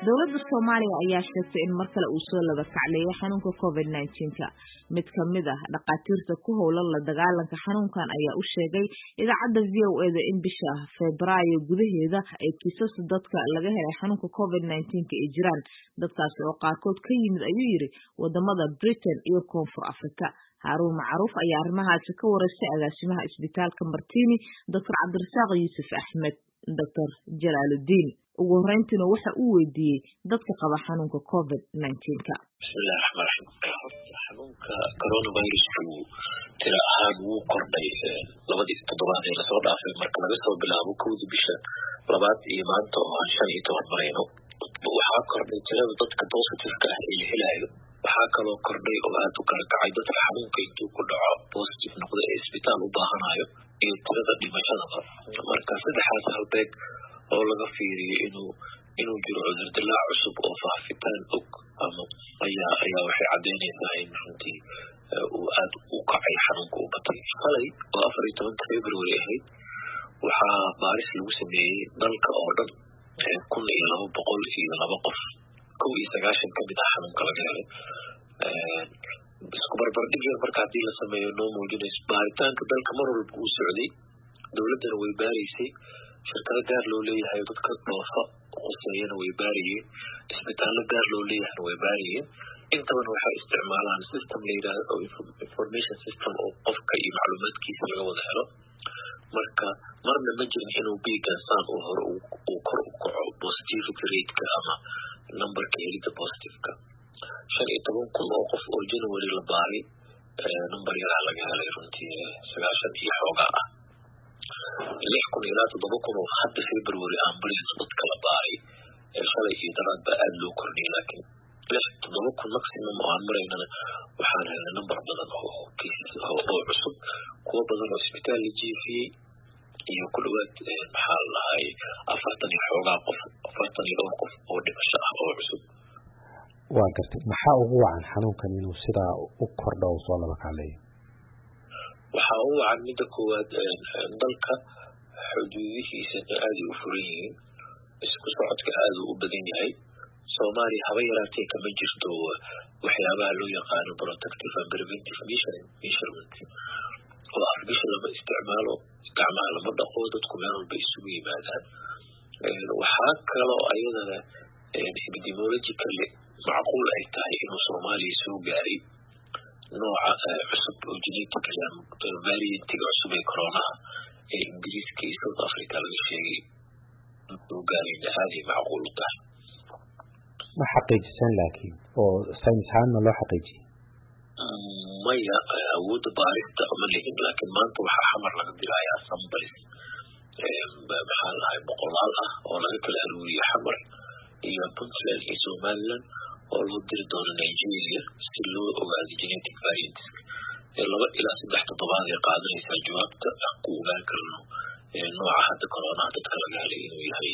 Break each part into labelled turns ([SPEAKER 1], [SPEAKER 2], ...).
[SPEAKER 1] dowladda soomaaliya ayaa sheegtay in mar kale uu soo laba kacleeyay xanuunka covid nneteen-ka mid ka mid ah dhakhaatiirta ku howlan la dagaalanka xanuunkan ayaa u sheegay idaacadda v o eda in bisha febraayo gudaheeda ay kiisas dadka laga helay xanuunka covid nneteen-ka ay jiraan dadkaasi oo qaarkood ka yimid ayuu yidhi wadamada britain iyo koonfur africa haaruun macruuf ayaa arrimahaasi ka wareystay agaasimaha isbitaalka martini doctor cabdirasaaq yuusuf axmed doctor jalaaludiin ugu horeyntiina waxa uu weydiiyey dadka qaba xanuunka covid nneteen-ka
[SPEAKER 2] bismillahi raxmaan raxiim horta xanuunka coronavirusku tira ahaan wuu kordhay labadii toddobaad ee lasoo dhaafay marka laga soo bilaabo kowdii bisha labaad iyo maanta oo aan shan iyo toban marayno waxaa kordhay tirada dadka positiveka ah ee la helayo waxaa kaloo kordhay oo aada u kala kacay dadka xanuunka intuu ku dhaco positive noqda ee isbitaal u baahanayo iyo tirada dhimashadaba marka saddexaas halbeeg oo laga fiiriyo inuu inuu jiro cudurdilaac cusub oo faafitaan og ama ayaa ayaa waxay caddeynaysaa in runtii uu aada u kacay xanuunka u batay shalay oo afar iyo tobanka february ahayd waxaa baaris lagu sameeyey dalka oo dhan kun iyo laba boqol iyo laba qof kow iyo sagaashan kamid ah xanuunka laga helay isku barbardhig yar marka haddii la sameeyo noo muujinayso baaritaanka dalka mar walba uu socday dowladdana way baaraysay shirkado gaar loo leeyahay dadka dhoofa quseeyana way baarayeen isbitaallo gaar loo leeyahayna way baarayeen intabana waxay isticmaalaan system la yidhahdo information system oo qofka iyo macluumaadkiisa laga wada helo marka marna ma jirin inuu biigan saan uu hore uu kor u kaco positivity rateka ama numberka helida positiveka shan iyo toban kun oo qof oo january la baaray number yaraa laga helay runtii sagaashan iyo xoogaa ah lix kun ilaa toddoba kun oo hadda february ambulance dadka la baaray shalay iyo daraad baa aada loo kordhiyay laakiin lix toddoba kun maximum oo aan maraynana waxaan helnay number badan oo cases oo cusub kuwo badan oo isbitaal la jiifiyey iyo ku dhawaad maxaa la dhahay afartan iyo xoogaa qof afartan iyo dhowr qof oo dhimasho ah oo cusub
[SPEAKER 3] waa gartay maxaa ugu wacan xanuunkan inuu sidaa u kordho u soo laba kacleeyo
[SPEAKER 2] waxaa u wacan midda koowaad dalka xuduudihiisana aaday u furan yihiin isku socodka aada u badan yahay soomaaliya haba yaraatee kama jirto waxyaabaha loo yaqaano protective and preventive measurement oo afbisha lama isticmaalo gacmaha lama dhaqo dadku meel walba isugu yimaadaan waxaa kaloo ayadana epidemiologically macquul ay tahay inuu soomaaliya soo gaaray nooca cusub oo genetically variantiga cusub ee coronaha ee ingiriiska iyo south africa laga sheegay soo gaarayna aaday macquul u tahay
[SPEAKER 3] ma xaqiijisan laakiin oo saynis ahaanna loo xaqiijiyey
[SPEAKER 2] maya awoodda baarista ma lihin laakiin maanta waxaa xamar laga dilayaa sambars maxaa lahay boqolaal ah oo laga kala aruuriye xamar iyo puntland iyo somaliland oo loo diri doono nigeria si loo ogaado genetic variantska laba ilaa saddex toddobaad ay qaadanaysaa jawaabta aan ku ogaan karno nooca hadda coronaha dadka laga helay inuu yahay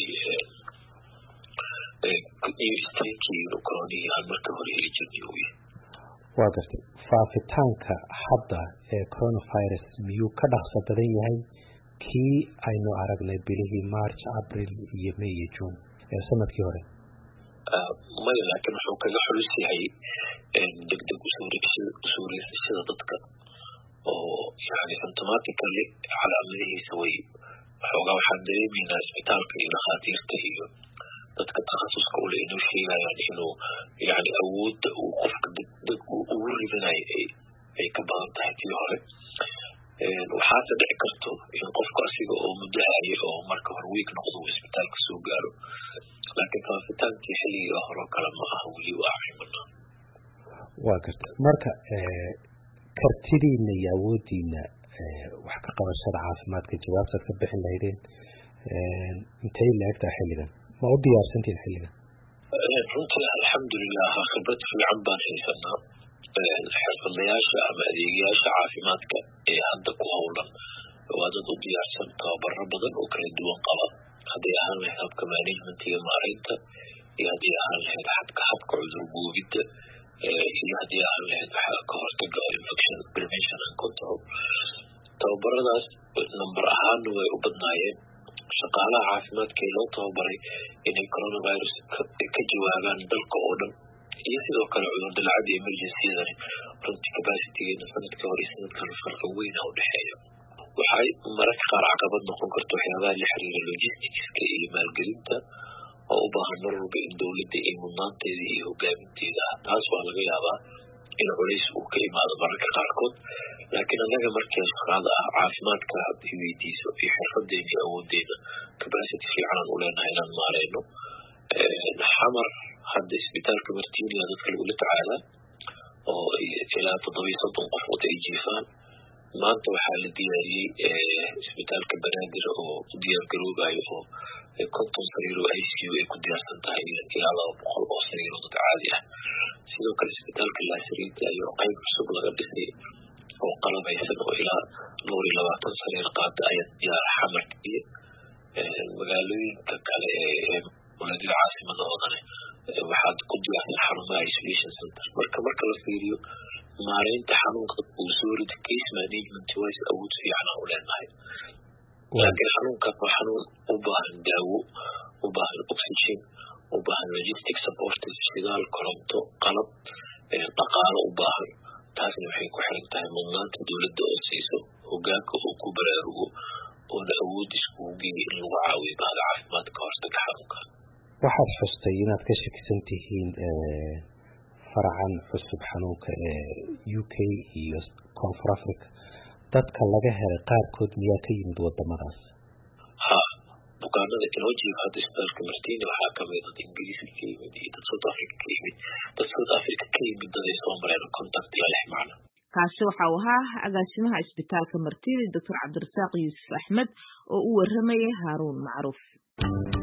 [SPEAKER 2] new stankii coronihii aan marka hore heli jirnay uu yahay
[SPEAKER 3] waa gartay faafitaanka hadda ee coronavirus miyuu ka dhaqso badan yahay kii aynu aragnay bilihii march april iyo may iyo june ee sanadkii hore
[SPEAKER 2] maya laakiin wuxuu kaga xulus yahay degdeg usuureysashada dadka oo yani symptomatically calaamadihiisa way waxoogaa waxaan dareemaynaa isbitaalka iyo dhakhaatiirta iyo dadka takhasuska ule inuu sheegayaan inuu yani awoodda uu qofka degdeg ugu ridanayo ay ka badan tahay tii hore waxaase dhici karto in qofku asiga oo muddo haye oo marka hore wiig noqdo uu isbitaalka soo gaaro laakiin faafitaankii xilligii horeo kale ma aha weli waa cimana
[SPEAKER 3] waa garta marka kartidiina iyo awoodiina wax ka qabashada caafimaadka jawaabtaad ka bixin lahaydeen intay la-egtaa xilligan ma u diyaarsantiin xilligan
[SPEAKER 2] runtii alxamdulilah khibrad fiican baan haysanaa xirfadlayaasha ama adeegayaasha caafimaadka ee hadda ku howlan waa dad u diyaarsan tababaro badan oo kala duwan qaba hadday ahaan lahayd habka managementiga maareynta iyo haddii ahaan lahayd habka habka cudur guubidda iyo haddii ahaan lahayd ka hortaga oo infection prevention and control tababaradaas number ahaanna way u badnaayeen shaqaalaha caafimaadka ee loo tababaray inay coronavirus ka jawaab wadaagaan dalka oo dhan iyo sidoo kale cudur dalacada emergencydani runtii capacitygeena sanadka hore sanadkan farqa weyna udhexeeya waxay mararka qaar caqabad noqon karta waxyaabaha la xiriira logisticska iyo maalgelinta oo u baahan mar walba in dowladda ay mudnaanteeda iyo hogaaminteeda ah taas waa laga yaabaa in culays uu ka imaado mararka qaarkood laakiin annaga markii shaqaada ah caafimaadka hadday weydiiso iyo xirfadeena iyo awoodeena capacity fiicanaan u leenahay inaan maareyno xamar hadda isbitaalka martinia dadka lagula tacaalaa oo ilaa toddobiyo soddon qof wata ay jiifaan maanta waxaa la diyaariyey isbitaalka banaadir oo u diyaar garoobayo oo konton sariir oo i c u ay ku diyaarsan tahay ilaa laba boqol oo sariir oo dad caadi ah sidoo kale isbitaalka laasariinta ayo qayb cusub laga dhisay oo qalabaysan oo ilaa dhowr iyo labaatan sariir qaada ayaa diyaara xamarka iyo magaalooyinka kale ee walaadida caasimadoodan waxaad ku diyaarsan xarumaha isolation center marka marka la fiiriyo maareynta xanuunka uu soo rida case management wise awood fiican aan u leenahay laakiin xanuunkan waa xanuun u baahan daawo u baahan oxygen u baahan logistic support shidaal koronto qalab dhaqaalo u baahan taasna waxay ku xiran tahay mudnaanta dowladda oo siiso hogaanka oo ku baraarugo oona awood iskugu geeya in lagu caawiyo bahda caafimaadka hortaga xanuunkan
[SPEAKER 3] waxaad xustay inaad ka shakisan tihiin faracan cusub xanuunka ee u k iyo koonfur africa dadka laga helay qaarkood miyaa ka yimid wadamadaas
[SPEAKER 2] ha bukaanada inoo jiifa hadda isbitaalka martini waxaa kamid dad ingiriiska ka yimid iyo dad south africa ka yimid dad south africa ka yimid daday soo mareen contact la lix macno
[SPEAKER 1] kaasi waxa uu ahaa agaasimaha isbitaalka martini doctor cabdirasaaq yuusuf axmed oo u waramayay haaruun macruuf